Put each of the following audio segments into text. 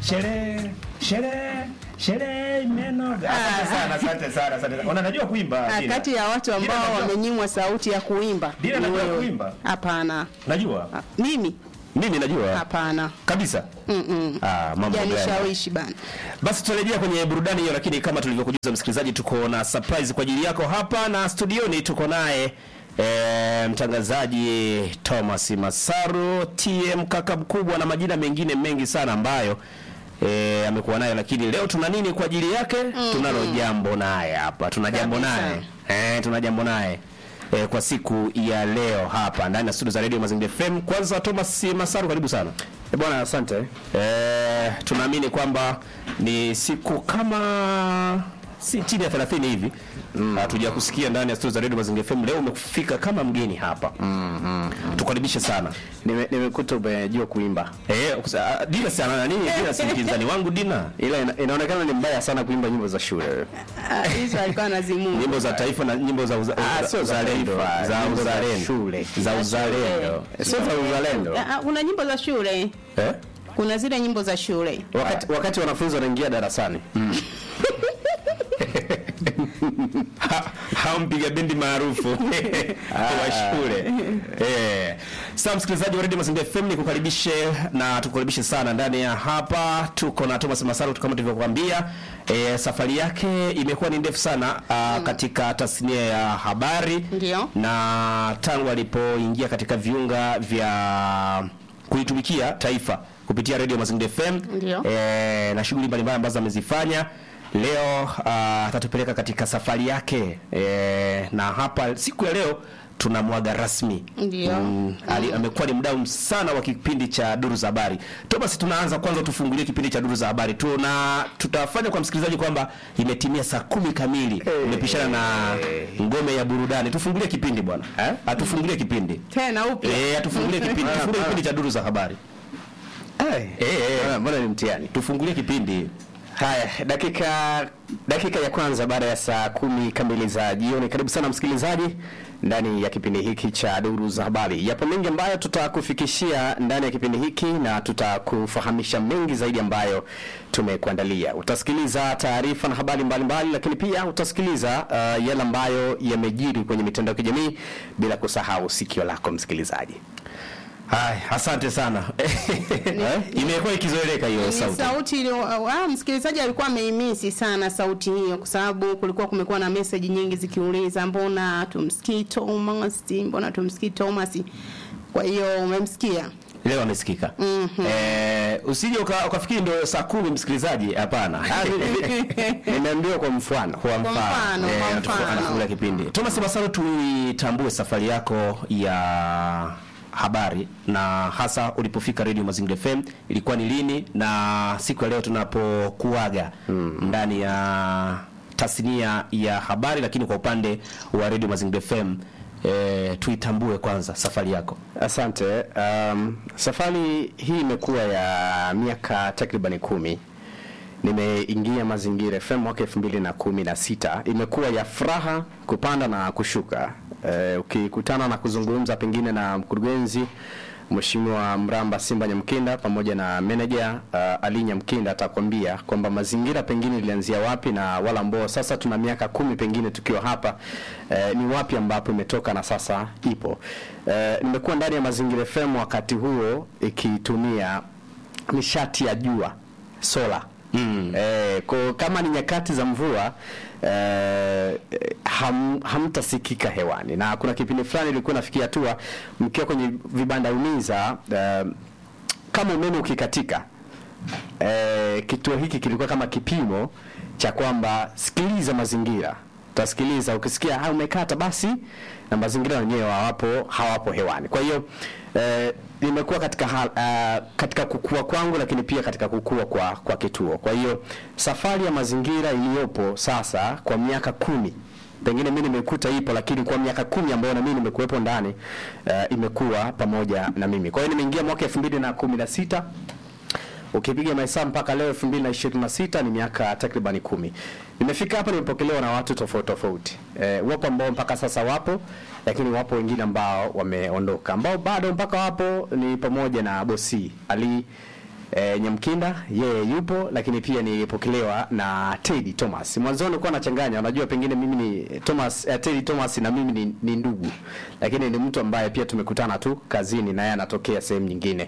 sherehe sherehe sherehe imenoga. Asante sana, asante sana, asante sana. Ona najua kuimba. Ah, Dina. kati ya watu Dina, ambao najua- wamenyimwa sauti ya kuimba Dina, ni najua wewe. kuimba. Hapana. Najua. Ah, Mimi Mimi najua. hapana. Kabisa. Mm-mm. Ah, mambo gani? Janishawishi bana. Basi tutarejea kwenye burudani hiyo, lakini kama tulivyokujuza msikilizaji, tuko na surprise kwa ajili yako hapa na studioni tuko naye e, mtangazaji Thomas Masaru TM kaka mkubwa na majina mengine mengi sana ambayo e, amekuwa nayo, lakini leo tuna nini kwa ajili yake? Tunalo jambo naye hapa, tuna jambo Kabisa. naye e, tuna jambo naye e, kwa siku ya leo hapa ndani ya studio za Radio Mazingira FM. Kwanza Thomas Masaru, karibu sana. Eh, Bwana asante. Eh, tunaamini kwamba ni siku kama si chini ya 30 hivi hatuja kusikia ndani ya studio za Radio Mazingira FM. Leo umefika kama mgeni hapa mm, tukaribishe sana Nime- Nimekuta umejua kuimba. eh, kusa- ah, Dina sana na nini? Dina si mpinzani wangu Dina, Ila ina, inaonekana ni mbaya sana kuimba nyimbo za shule. Ah, Hizo alikuwa anazimua. nyimbo za taifa na nyimbo za uza- Ah, za sio za uzalendo taifa, za nyimbo za uzalendo shule. za uzalendo Eh, Sio za uzalendo. Ah, ah, Kuna nyimbo za shule. eh? Kuna zile nyimbo za shule. Wakati, wakati wanafunzi wanaingia darasani. Ha- hao mpiga bendi maarufu wa shule eh. Sasa msikilizaji wa Radio Mazingira FM ni kukaribishe na tukukaribishe sana ndani ya hapa. Tuko na Thomas Masaru kama tulivyokuambia. Eh, safari yake imekuwa ni ndefu sana uh, katika tasnia ya habari Ndio. na tangu alipoingia katika viunga vya kulitumikia taifa kupitia Radio Mazingira FM Ndio. eh, na shughuli mbalimbali ambazo amezifanya leo ah, atatupeleka katika safari yake eh, na hapa siku ya leo tunamwaga rasmi Ndio. Mm, ali- amekuwa ni mdau sana wa kipindi cha duru za habari Thomas tunaanza kwanza tufungulie kipindi cha duru za habari tuna tutafanya kwa msikilizaji kwamba imetimia saa kumi kamili umepishana na ngome ya burudani tufungulie kipindi bwana Eh? atufungulie kipindi Tena upya. eh atufungulie kipindi tufungulie kipindi cha duru za habari Eh, eh. mbona- Mbona ni mtihani? tufungulie kipindi Haya, dakika dakika ya kwanza baada ya saa kumi kamili za jioni. Karibu sana msikilizaji ndani ya kipindi hiki cha Duru za Habari. Yapo mengi ambayo tutakufikishia ndani ya kipindi hiki na tutakufahamisha mengi zaidi ambayo tumekuandalia. Utasikiliza taarifa na habari mbalimbali, lakini pia utasikiliza uh, yale ambayo yamejiri kwenye mitandao ya kijamii, bila kusahau sikio lako msikilizaji. Hai, asante sana. Imekuwa ikizoeleka hiyo Ni sauti. sauti iliyo ah, msikilizaji alikuwa ameimisi sana sauti hiyo kwa sababu kulikuwa kumekuwa na message nyingi zikiuliza mbona tumsikii Thomas, mbona tumsikii Thomas. Kwa hiyo umemsikia. Leo amesikika. Eh, usije uka- ukafikiri ndio saa kumi msikilizaji, hapana. Nimeambiwa kwa mfano. Kwa mfano, mfano, eh, kwa anatufu- mfano. anafungulia kipindi. Thomas Masaro, tuitambue safari yako ya habari na hasa ulipofika Radio Mazingira FM ilikuwa ni lini, na siku ya leo tunapokuaga ndani ya tasnia ya habari, lakini kwa upande wa Radio Mazingira FM eh, tuitambue kwanza safari yako. Asante. Um, safari hii imekuwa ya miaka takribani kumi. Nimeingia Mazingira FM mwaka elfu mbili na kumi na sita. Imekuwa ya furaha kupanda na kushuka. Eh, ukikutana na kuzungumza pengine na mkurugenzi Mheshimiwa Mramba Simba Nyamkinda pamoja na meneja uh, Ali Nyamkinda atakwambia kwamba mazingira pengine ilianzia wapi na wala ambao sasa tuna miaka kumi pengine tukiwa hapa eh, ni wapi ambapo imetoka na sasa ipo. Eh, nimekuwa ndani ya Mazingira FM wakati huo ikitumia nishati ya jua sola mm. eh, kwa kama ni nyakati za mvua eh, ham, hamtasikika hewani na kuna kipindi fulani ilikuwa nafikia hatua mkiwa kwenye vibanda umiza eh, kama umeme ukikatika eh, kituo hiki kilikuwa kama kipimo cha kwamba sikiliza mazingira utasikiliza ukisikia ha umekata basi na mazingira wenyewe hawapo hawapo hewani kwa hiyo eh, nimekuwa katika hal, uh, katika kukua kwangu lakini pia katika kukua kwa kwa kituo kwa hiyo safari ya mazingira iliyopo sasa kwa miaka kumi pengine mimi nimekuta ipo lakini kwa miaka kumi ambayo na mimi nimekuwepo ndani uh, imekuwa pamoja na mimi kwa hiyo nimeingia mwaka 2016 ukipiga mahesabu mpaka leo 2026 ni miaka takribani kumi. Nimefika hapa nimepokelewa na watu tofauti tofauti. E, wapo ambao mpaka sasa wapo, lakini wapo wengine ambao wameondoka. Ambao bado mpaka wapo ni pamoja na bosi Ali E, Nyamkinda yeye yupo, lakini pia nilipokelewa na Teddy Thomas. Mwanzoni nilikuwa nachanganya, unajua pengine mimi ni Thomas eh, Teddy Thomas na mimi ni, ni ndugu, lakini ni mtu ambaye pia tumekutana tu kazini na yeye anatokea sehemu nyingine.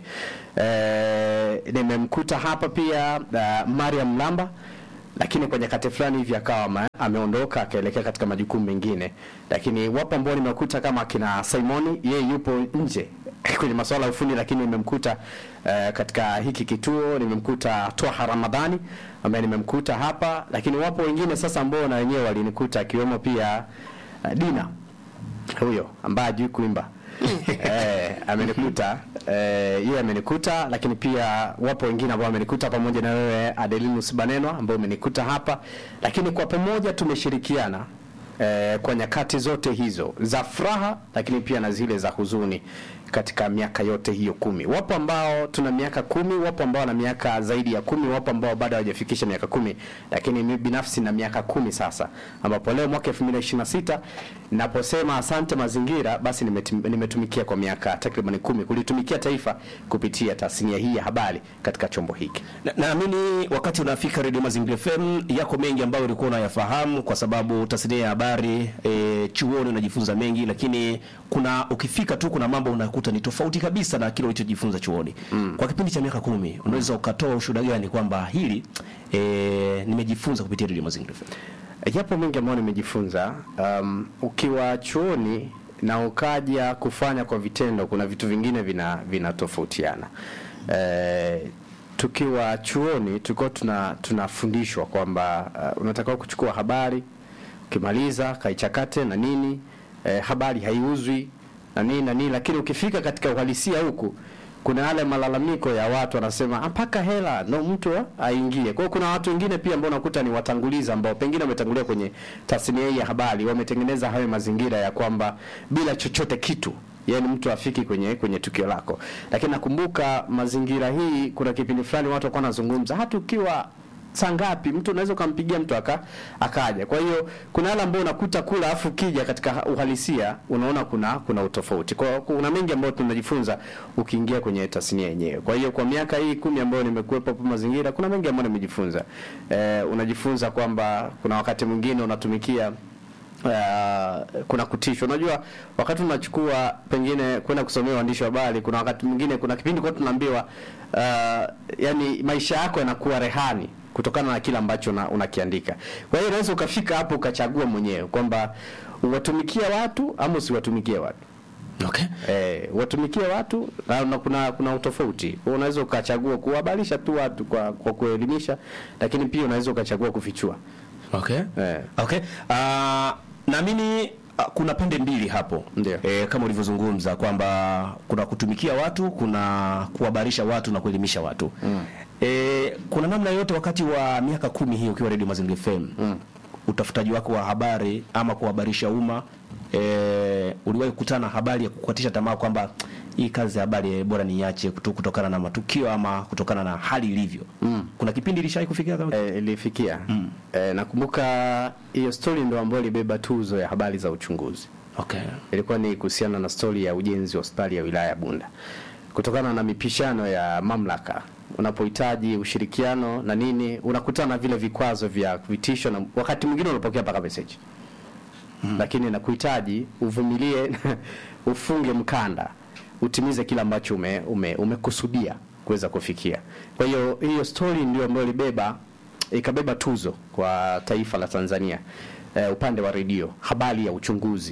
E, nimemkuta hapa pia uh, Mariam Lamba lakini kwa nyakati fulani hivi akawa ame- ameondoka akaelekea katika majukumu mengine, lakini wapo ambao nimekuta kama akina Simoni, yeye yupo nje kwenye masuala ya ufundi, lakini nimemkuta uh, katika hiki kituo. Nimemkuta Twaha Ramadhani ambaye nimemkuta hapa, lakini wapo wengine sasa ambao na wenyewe walinikuta akiwemo pia uh, Dina huyo ambaye hajui kuimba eh, amenikuta eh, yeye amenikuta, lakini pia wapo wengine ambao wamenikuta pamoja na wewe Adelinus Banenwa ambao umenikuta hapa, lakini kwa pamoja tumeshirikiana eh, kwa nyakati zote hizo za furaha, lakini pia na zile za huzuni katika miaka yote hiyo kumi. Wapo ambao tuna miaka kumi, wapo ambao wana miaka zaidi ya kumi, wapo ambao bado hawajafikisha miaka kumi, lakini mimi binafsi na miaka kumi sasa, ambapo leo mwaka 2026 naposema asante mazingira, basi nimetum- nimetumikia kwa miaka takriban kumi kulitumikia taifa kupitia tasnia hii ya habari katika chombo hiki. Na- naamini wakati unafika Radio Mazingira FM yako mengi ambayo ulikuwa unayafahamu kwa sababu tasnia ya habari e, chuoni unajifunza mengi, lakini kuna ukifika tu kuna mambo unakuta ni tofauti kabisa na kile ulichojifunza chuoni. Kwa kipindi cha miaka kumi unaweza ukatoa ushuhuda gani kwamba hili e, nimejifunza kupitia Radio Mazingira FM? Yapo mengi ambayo nimejifunza. Um, ukiwa chuoni na ukaja kufanya kwa vitendo, kuna vitu vingine vina vinatofautiana. Eh, tukiwa chuoni tulikuwa tuna tunafundishwa kwamba uh, unatakiwa kuchukua habari, ukimaliza kaichakate na nini, eh, habari haiuzwi na nini na nini, lakini ukifika katika uhalisia huku kuna yale malalamiko ya watu wanasema "Ah, mpaka hela ndo mtu aingie. Kwa hiyo kuna watu wengine pia ambao unakuta ni watangulizi ambao pengine wametangulia kwenye tasnia hii ya habari, wametengeneza hayo mazingira ya kwamba bila chochote kitu yaani mtu afiki kwenye kwenye tukio lako. Lakini nakumbuka mazingira hii, kuna kipindi fulani watu walikuwa wanazungumza hata ukiwa saa ngapi mtu unaweza ukampigia mtu aka akaja. Kwa hiyo kuna yale ambayo unakuta kula afu kija katika uhalisia unaona kuna kuna utofauti. Kwa hiyo kuna mengi ambayo tunajifunza ukiingia kwenye tasnia yenyewe. Kwa hiyo kwa miaka hii kumi ambayo nimekuwepo hapo mazingira, kuna mengi ambayo nimejifunza. Eh, unajifunza kwamba kuna wakati mwingine unatumikia Uh, kuna kutishwa. Unajua, wakati unachukua pengine kwenda kusomea uandishi wa habari, kuna wakati mwingine, kuna kipindi kwa tunaambiwa uh, yani maisha yako yanakuwa rehani kutokana na kile ambacho una, unakiandika. Kwa hiyo unaweza ukafika hapo ukachagua mwenyewe kwamba uwatumikia watu ama usiwatumikie watu. Okay. Eh, watumikie watu na, na kuna kuna utofauti. Unaweza ukachagua kuhabarisha tu watu kwa kwa kuelimisha, lakini pia unaweza ukachagua kufichua. Okay. Eh. Okay. Uh, naamini uh, kuna pande mbili hapo Ndio. e, kama ulivyozungumza kwamba kuna kutumikia watu, kuna kuhabarisha watu na kuelimisha watu mm. e, kuna namna yote wakati wa miaka kumi hii ukiwa Radio Mazingira FM mm. utafutaji wako wa habari ama kuhabarisha umma e, uliwahi kukutana na habari ya kukatisha tamaa kwamba hii kazi ya habari eh, bora niache kutu- kutokana na matukio ama kutokana na hali ilivyo mm. kuna kipindi ilishawahi kufikia kama eh, ilifikia mm. eh, nakumbuka hiyo story ndio ambayo ilibeba tuzo ya habari za uchunguzi okay. ilikuwa ni kuhusiana na stori ya ujenzi wa hospitali ya wilaya ya Bunda kutokana na mipishano ya mamlaka unapohitaji ushirikiano na nini unakutana na vile vikwazo vya vitisho na wakati mwingine unapokea mpaka message mm. lakini nakuhitaji uvumilie ufunge mkanda utimize kile ambacho ume, ume, umekusudia kuweza kufikia kwa hiyo hiyo story ndio ambayo ilibeba ikabeba tuzo kwa taifa la Tanzania eh, upande wa redio habari ya uchunguzi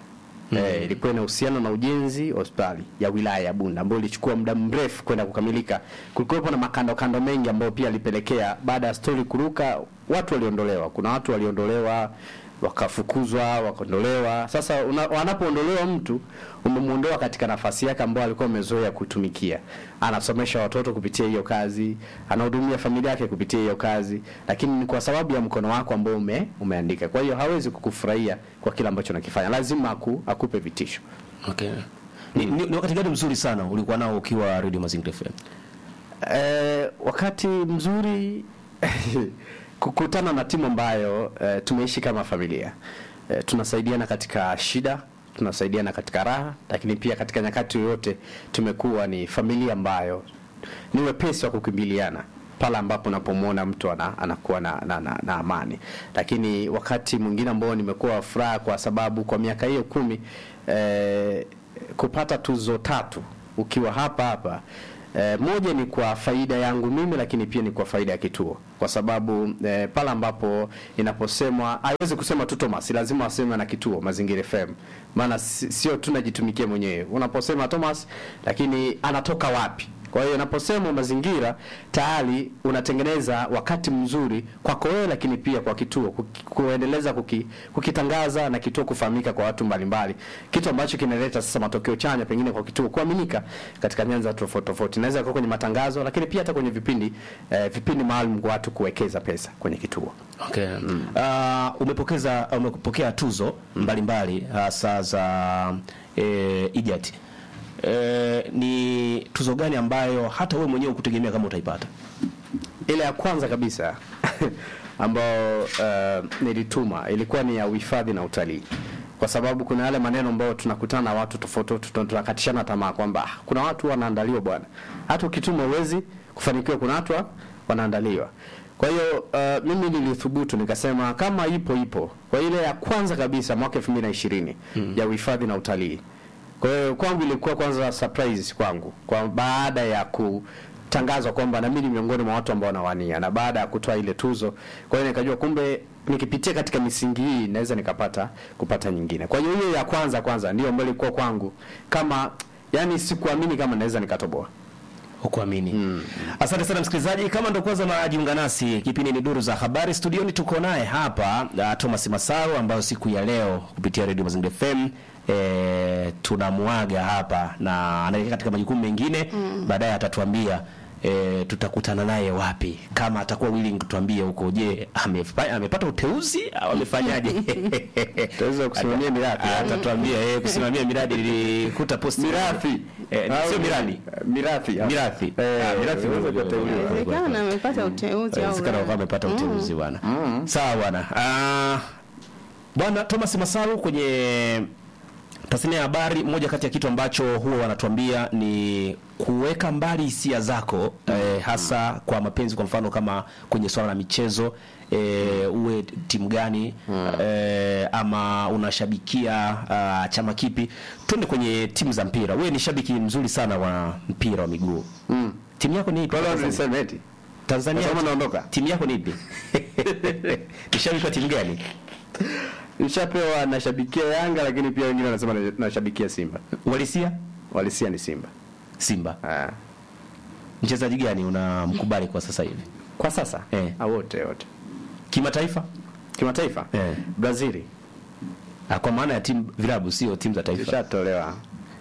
Eh, ilikuwa inahusiana na ujenzi wa hospitali ya wilaya ya Bunda ambayo ilichukua muda mrefu kwenda kukamilika. Kulikuwepo na makando kando mengi ambayo pia alipelekea baada ya stori kuruka, watu waliondolewa. Kuna watu waliondolewa wakafukuzwa, wakaondolewa. Sasa una- wanapoondolewa mtu umemuondoa katika nafasi yake ambayo alikuwa amezoea kutumikia. Anasomesha watoto kupitia hiyo kazi, anahudumia familia yake kupitia hiyo kazi, lakini ni kwa sababu ya mkono wako ambao ume, umeandika. Kwa hiyo hawezi kukufurahia kwa kile ambacho unakifanya, lazima aku, akupe vitisho. Okay. Ni, ni, ni wakati gani mzuri sana ulikuwa nao ukiwa Radio Mazingira FM? Eh, wakati mzuri kukutana na timu ambayo eh, tumeishi kama familia eh, tunasaidiana katika shida tunasaidiana katika raha lakini pia katika nyakati yoyote tumekuwa ni familia ambayo ni wepesi wa kukimbiliana pale ambapo unapomwona mtu ana, anakuwa na, na, na, na amani. Lakini wakati mwingine ambao nimekuwa furaha kwa sababu kwa miaka hiyo kumi eh, kupata tuzo tatu ukiwa hapa hapa eh, moja ni kwa faida yangu mimi, lakini pia ni kwa faida ya kituo, kwa sababu eh, pale ambapo inaposemwa haiwezi kusema tu Thomas, lazima waseme na kituo Mazingira FM, maana si- sio tu najitumikia mwenyewe. Unaposema Thomas, lakini anatoka wapi? Kwa hiyo inaposemwa mazingira tayari unatengeneza wakati mzuri kwako wewe, lakini pia kwa kituo kuki- kuendeleza kuki, kukitangaza na kituo kufahamika kwa watu mbalimbali, kitu ambacho kinaleta sasa matokeo chanya pengine kwa kituo kuaminika katika nyanja tofauti tofauti. Inaweza kuwa kwenye matangazo, lakini pia hata kwenye vipindi eh, vipindi maalum kwa watu kuwekeza pesa kwenye kituo. Okay. Uh, umepokeza umepokea tuzo mbalimbali hasa za eh, IJAT. Eh, ni tuzo gani ambayo hata wewe mwenyewe ukutegemea kama utaipata? Ile ya kwanza kabisa ambayo uh, nilituma ilikuwa ni ya uhifadhi na utalii, kwa sababu kuna yale maneno ambayo tunakutana na watu tofauti tofauti, tuna- tunakatishana tamaa kwamba "Ah, kuna watu wanaandaliwa bwana, hata ukituma uwezi kufanikiwa, kuna watu wa- wanaandaliwa. Kwa hiyo uh, mimi nilithubutu nikasema kama ipo ipo. Kwa ile ya kwanza kabisa mwaka 2020 ya uhifadhi na utalii kwa hiyo kwangu ilikuwa kwanza surprise kwangu kwa baada ya kutangazwa kwamba na mimi ni miongoni mwa watu ambao wanawania, na baada ya kutoa ile tuzo, kwa hiyo nikajua kumbe nikipitia katika misingi hii naweza nikapata kupata nyingine. Kwa hiyo hiyo ya kwanza kwanza ndio ambayo ilikuwa kwangu kama yani, sikuamini kama naweza nikatoboa. Hukuamini. Asante sana msikilizaji, kama ndo kwanza unajiunga nasi, kipindi ni Duru za Habari. Studioni tuko naye hapa uh, Thomas Masaru, ambayo siku ya leo kupitia Radio Mazingira FM e, tunamuaga hapa na anaelekea katika majukumu mengine baadaye atatuambia e, tutakutana naye wapi, kama atakuwa willing kutuambia huko. Je, amefa- amepata uteuzi au amefanyaje? Utaweza kusimamia miradi. Atatuambia eh, kusimamia miradi. Nilikuta post Mirathi. eh, sio miradi Mirathi. Mirathi. Eh, Ah, mirathi unaweza ndio- kuteuliwa. Inawezekana amepata uteuzi au Inawezekana la. wakawa amepata uteuzi bwana. Sawa bwana. Ah, Bwana Thomas Masaru kwenye tasnia ya habari, moja kati ya kitu ambacho huwa wanatuambia ni kuweka mbali hisia zako eh, hasa kwa mapenzi, kwa mfano kama kwenye swala la michezo eh, uwe timu gani eh, ama unashabikia ah, chama kipi. Twende kwenye timu za mpira. Wewe ni shabiki mzuri sana wa mpira wa miguu. Timu yako ni ipi? Kwa hiyo Tanzania? niseme eti Tanzania Nasema naondoka. timu yako ni ipi? ni shabiki wa timu gani? nishapewa nashabikia Yanga, lakini pia wengine wanasema na- nashabikia Simba. Walisia Walisia ni Simba. Simba. Ah. Mchezaji gani unamkubali kwa sasa hivi? Kwa sasa Eh. Ah, wote wote Kimataifa? kimataifa Eh. Brazili Ah, kwa maana ya timu vilabu sio timu za taifa. ishatolewa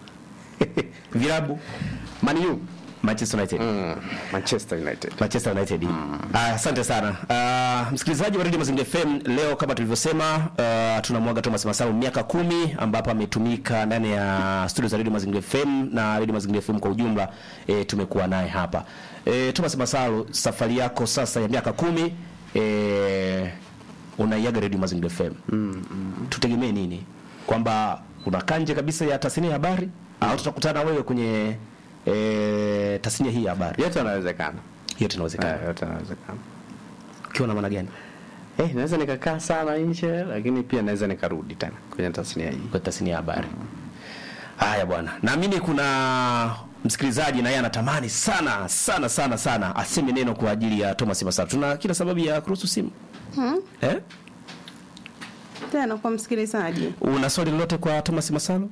vilabu Man U Manchester United. mm. Manchester United Manchester United. Ah, asante sana. Ah, msikilizaji wa Radio Mazingira FM leo kama tulivyosema, ah, tunamwaga Thomas Masaru miaka kumi ambapo ametumika ndani ya studio za Radio Mazingira FM na Radio Mazingira FM kwa ujumla e, tumekuwa naye hapa. E, Thomas Masaru, safari yako sasa ya miaka kumi e, unaiaga Radio Mazingira FM. Mm, mm. Tutegemee nini? Kwamba unakaa nje kabisa ya tasnia ya habari au tutakutana wewe kwenye e, tasnia hii ya habari? yote yanawezekana Yote inawezekana. Eh, yote yanawezekana Ukiwa na maana gani? eh, naweza nikakaa sana nje lakini pia naweza nikarudi tena kwenye tasnia hii Kwa tasnia ya habari. Haya bwana. Naamini kuna msikilizaji na yeye anatamani sana sana sana sana aseme neno kwa ajili ya Thomas Masaru. Tuna kila sababu ya kuruhusu simu. Eh? tena kwa msikilizaji Una swali lolote kwa Thomas Masaru?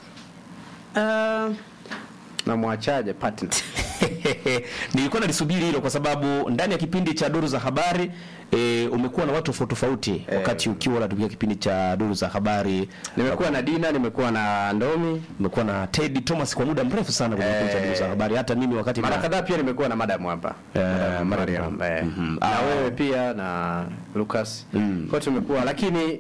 uh, na mwachaje partner Nilikuwa nalisubiri hilo kwa sababu ndani ya kipindi cha duru za habari e, umekuwa na watu tofauti tofauti wakati ukiwa unatupikia kipindi cha duru za habari. nimekuwa na Dina nimekuwa na Ndomi Umekuwa na Teddy Thomas kwa muda mrefu sana kwenye kipindi cha duru za habari. Hata mimi wakati mara na- kadhaa pia nimekuwa na madam hapa Eh, Madam Mariam. Mariam, eh. Mhm. na Ah. wewe pia na Lucas kwa tumekuwa lakini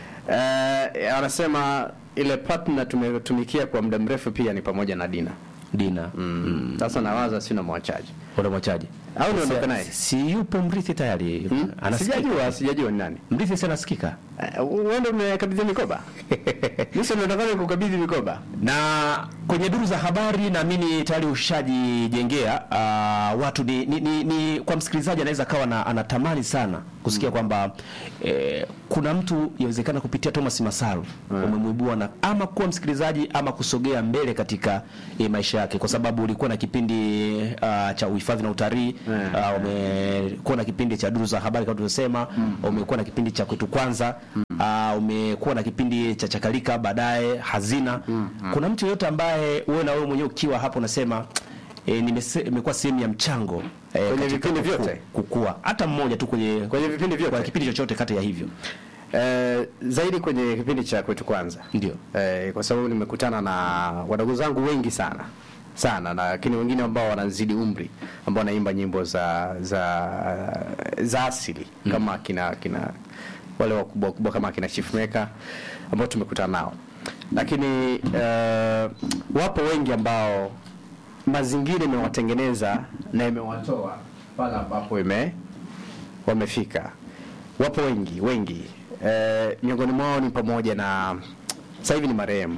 eh, anasema ile partner tumetumikia kwa muda mrefu pia ni pamoja na Dina Dina. Mm. Sasa nawaza sina mwachaji Unamwachaje? au niondoke naye Si yupo mrithi tayari. Hmm? Anasikika. Sijajua, sijajua ni nani. Mrithi si anasikika. Eh, Uende umekabidhi mikoba. Mimi nataka nikukabidhi mikoba. Na kwenye duru za habari naamini tayari ushajijengea uh, watu ni, ni, ni, ni kwa msikilizaji anaweza kawa na, anatamani sana kusikia kwamba eh, kuna mtu yawezekana kupitia Thomas Masaru umemwibua na ama kuwa msikilizaji ama kusogea mbele katika eh, maisha yake, kwa sababu ulikuwa na kipindi uh, cha uhifadhi na utalii Mm. uh, umekuwa na kipindi cha duru za habari kama tulivyosema, umekuwa na kipindi cha kwetu kwanza uh, umekuwa na kipindi cha chakalika baadaye hazina. Kuna mtu yeyote ambaye wewe na wewe mwenyewe ukiwa hapo unasema E, nimekuwa sehemu ya mchango e, Kwenye vipindi vyote? kukua hata mmoja tu kwenye Kwenye vipindi vyote? kwa kipindi chochote kati ya hivyo Eh, zaidi kwenye kipindi cha kwetu kwanza Ndio. eh, kwa sababu nimekutana na wadogo zangu wengi sana sana na lakini wengine ambao wanazidi umri ambao wanaimba nyimbo za za za asili kama kina kina wale wakubwa wakubwa kama kina Chief Maker ambao tumekutana nao, lakini eh, wapo wengi ambao mazingira imewatengeneza na imewatoa pale ambapo ime wamefika. Wapo wengi wengi, eh, miongoni mwao ni pamoja na sasa hivi ni marehemu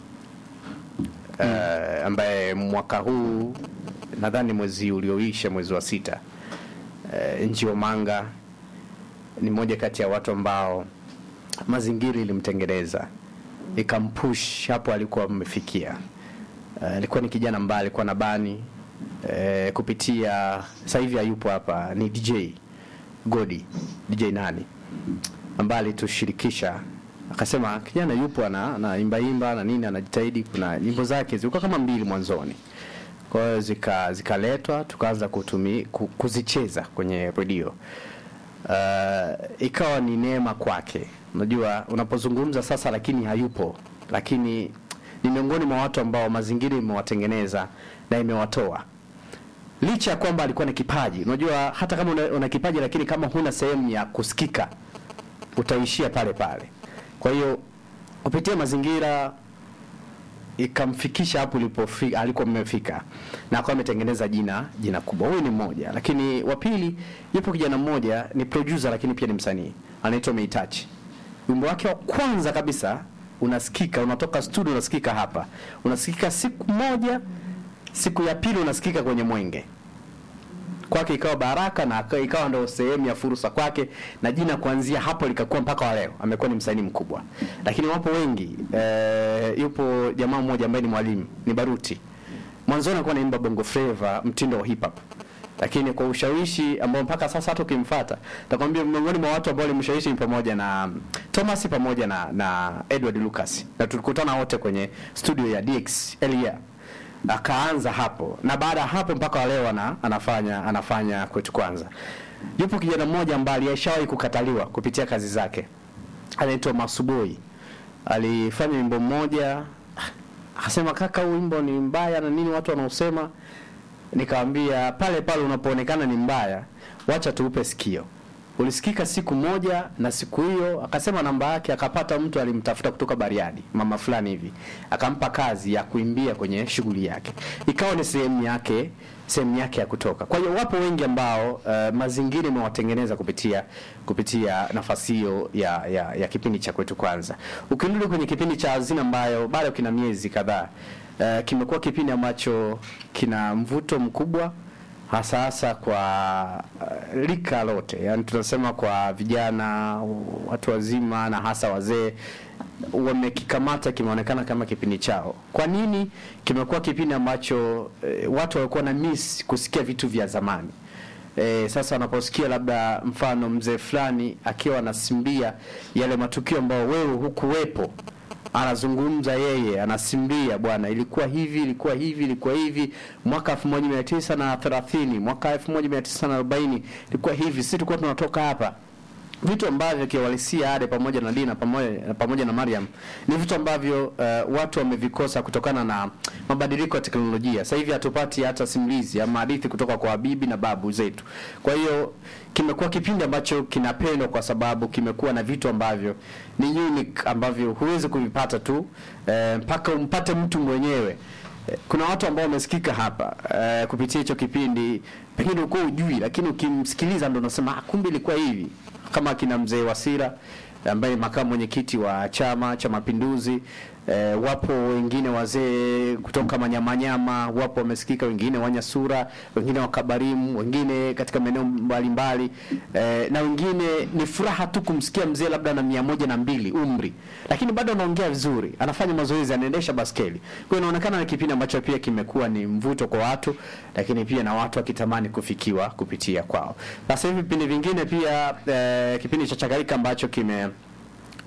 eh, ambaye mwaka huu nadhani mwezi ulioisha mwezi wa sita eh, Nji Omanga ni mmoja kati ya watu ambao mazingira ilimtengeneza ikampush hapo alikuwa amefikia. Eh, alikuwa ni kijana ambaye alikuwa na bani eh, kupitia sasa hivi hayupo hapa, ni DJ Godi DJ nani ambaye alitushirikisha akasema kijana yupo ana anaimba imba na nini anajitahidi. Kuna nyimbo zake zilikuwa kama mbili mwanzoni, kwa hiyo zika zikaletwa tukaanza kutumi ku- kuzicheza kwenye redio. Uh, ikawa ni neema kwake. Unajua, unapozungumza sasa, lakini hayupo, lakini ni miongoni mwa watu ambao mazingira imewatengeneza na imewatoa licha ya kwamba alikuwa na kipaji. Unajua, hata kama una, una kipaji lakini kama huna sehemu ya kusikika utaishia pale pale. Kwa hiyo kupitia mazingira ikamfikisha hapo ulipofika alikuwa mmefika na akawa ametengeneza jina jina kubwa. Huyu ni mmoja, lakini wa pili yupo kijana mmoja ni producer lakini pia ni msanii anaitwa Meitachi. Wimbo wake wa kwanza kabisa unasikika, unatoka studio unasikika hapa, unasikika siku moja, siku ya pili unasikika kwenye Mwenge kwake ikawa baraka na aka- ikawa ndo sehemu ya fursa kwake, na jina kuanzia hapo likakuwa mpaka wa leo amekuwa ni msanii mkubwa. Lakini wapo wengi eh, yupo jamaa mmoja ambaye ni mwalimu ni Baruti, mwanzoni alikuwa anaimba bongo flava mtindo wa hip hop, lakini kwa ushawishi ambao mpaka sasa hata ukimfuata takwambia, miongoni mwa watu ambao walimshawishi ni pamoja na Thomas pamoja na, na Edward Lucas, na tulikutana wote kwenye studio ya DX Elia akaanza hapo na baada ya hapo mpaka wa leo ana, anafanya anafanya kwetu kwanza. Yupo kijana mmoja ambaye alishawahi kukataliwa kupitia kazi zake, anaitwa Masuboi. Alifanya wimbo mmoja akasema, kaka, huu wimbo ni mbaya na nini, watu wanaosema. Nikamwambia pale pale unapoonekana ni mbaya, wacha tuupe sikio. Ulisikika siku moja, na siku hiyo akasema namba yake, akapata mtu alimtafuta kutoka Bariadi, mama fulani hivi, akampa kazi ya kuimbia kwenye shughuli yake, ikawa ni sehemu yake sehemu yake ya kutoka. Kwa hiyo wapo wengi ambao uh, mazingira imewatengeneza kupitia kupitia nafasi hiyo ya, ya, ya kipindi cha kwetu kwanza. Ukirudi kwenye kipindi cha Hazina ambayo bado kina miezi kadhaa uh, kimekuwa kipindi ambacho kina mvuto mkubwa hasa hasa kwa uh, rika lote, yani tunasema kwa vijana, watu wazima na hasa wazee wamekikamata, kimeonekana kama kipindi chao. Kwa nini? Kimekuwa kipindi ambacho eh, watu walikuwa na miss kusikia vitu vya zamani. E, sasa wanaposikia labda mfano mzee fulani akiwa anasimbia yale matukio ambayo wewe hukuwepo anazungumza yeye, anasimbia bwana, ilikuwa hivi, ilikuwa hivi, ilikuwa hivi mwaka 1930 mwaka 1940 ilikuwa hivi, sisi tulikuwa tunatoka hapa vitu ambavyo kiwalisia Ade pamoja na Dina pamoja, pamoja na Mariam ni vitu ambavyo uh, watu wamevikosa kutokana na mabadiliko ya teknolojia. Sasa hivi hatupati hata simulizi ama hadithi kutoka kwa bibi na babu zetu. Kwa hiyo kimekuwa kipindi ambacho kinapendwa kwa sababu kimekuwa na vitu ambavyo ni unique ambavyo huwezi kuvipata tu eh, mpaka umpate mtu mwenyewe. Eh, Kuna watu ambao wamesikika hapa eh, kupitia hicho kipindi, pengine ulikuwa ujui, lakini ukimsikiliza ndo unasema ah, kumbe ilikuwa hivi kama kina mzee Wasira ambaye ni makamu mwenyekiti wa Chama cha Mapinduzi E, wapo wengine wazee kutoka Manyamanyama, wapo wamesikika, wengine Wanyasura, wengine Wakabarimu, wengine katika maeneo mbalimbali e, na wengine ni furaha tu kumsikia mzee labda na mia moja na mbili umri, lakini bado anaongea vizuri, anafanya mazoezi, anaendesha baskeli. Kwa hiyo inaonekana ni kipindi ambacho pia kimekuwa ni mvuto kwa watu, lakini pia na watu wakitamani kufikiwa kupitia kwao. Sasa hivi vipindi vingine pia e, kipindi cha Chakarika ambacho kime